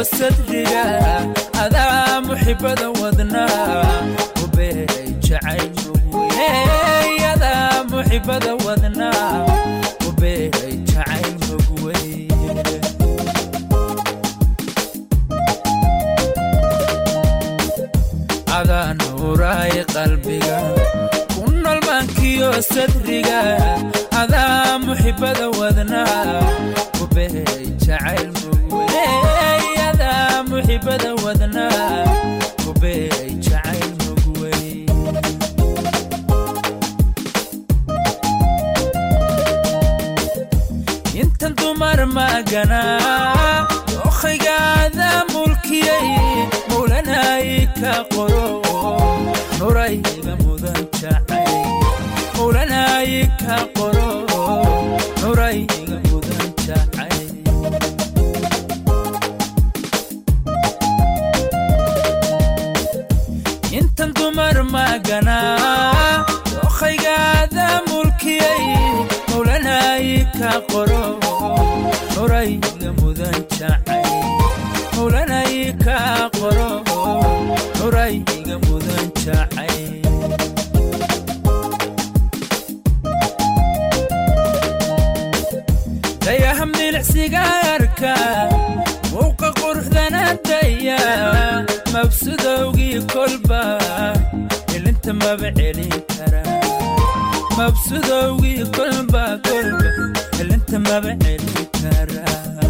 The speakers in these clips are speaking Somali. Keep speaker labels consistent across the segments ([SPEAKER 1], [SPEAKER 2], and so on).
[SPEAKER 1] sadriga adaa muxibada wadnaa ubeeray jacayl mogwey adaa muxibada wadnaa ubeeray jacayl mogwey adaa nuuraay qalbiga ku nolmaankiyo sadriga adaa muxibada wadnaa ubeeray jacayl mogwey adaa muxibada wadnaa ubeeray jacayl mogwey intan dumar maganaa dokhaygaada mulkiyey mowlanaay ka qoro nurayga mudan jacay mowlanaay ka qoro nurayga mudan jacay intan dumar maganaa dokhaygaada mulkiyey mowlanaay ka qoro nurayga mudan jacay mowlanaay ka qoro nurayga mudan jacay dayaha milicsigaarka muuqa quruxdanadaya mabsudowgii kolba ilinta maba celin kara mabsudowgii kolba kolba ilinta maba celin kara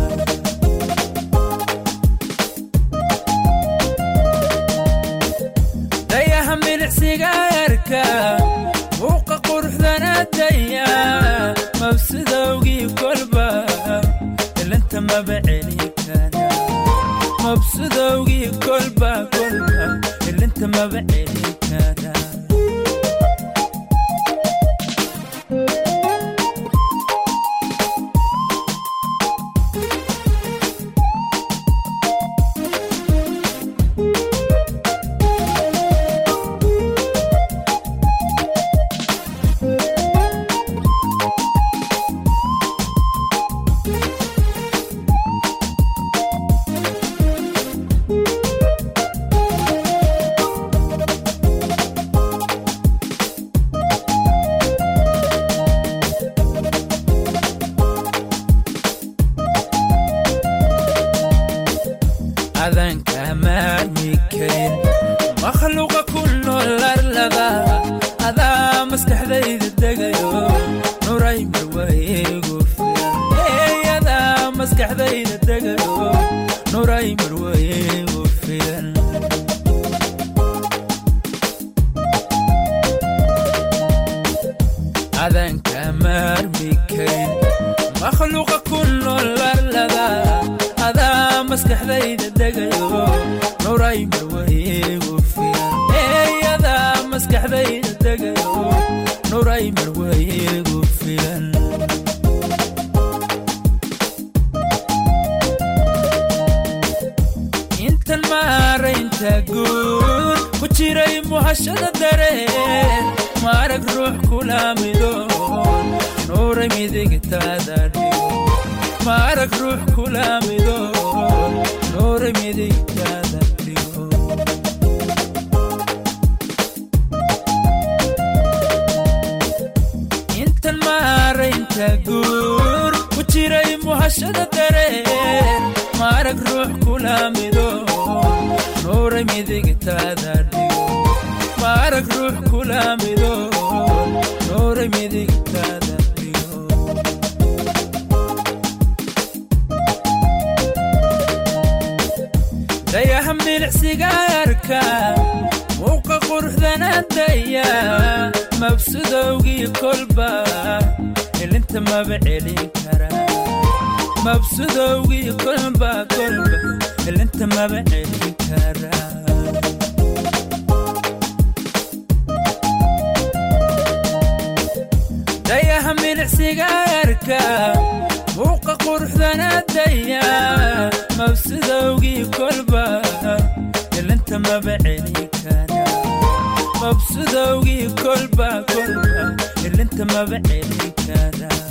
[SPEAKER 1] dayaha milicsigaarka muuqa quruxdanadaya mabsudowgii kolba ilinta maba celin kara mabsudowgii kolba kolba ilinta maba celin kara adanka maarmi karin makhluuqa ku nool arlada adaa maskaxdayda degayo nuray marwayeegu filan adaa maskaxdayda degayo nuray marwayeegu filan adanka maarmi karin makhluuqa ku nool arlada adaa maskaxdayda degayo nuray marwayeegu filan adaa maskaxdayda degayo nuray marwayeegu filan intan maaraynta guud ku jiray muhashada dareen maarag ruux kulaamidoon nuuray midigtaada dhigo maarag ruux kulaamidoon nuuray midigtaada dhigo intan maaraynta guur ku jiray muhashada dareen maarag ruux kulaamidoon nuuray midigtaada dhigo maarag ruux kulaamidoon nuuray midigtaada dhigo dayaha milicsigaarka muuqa quruxdanadaya mabsudowgii kolba ilinta maba celin kara mabsudowgii kolba kolba ilinta maba celin kara dayaha milicsigaarka muuqa quruxdanadaya mabsudowgii kolba ilinta maba celin kara mabsudowgii kolba kolba ilinta maba celin kara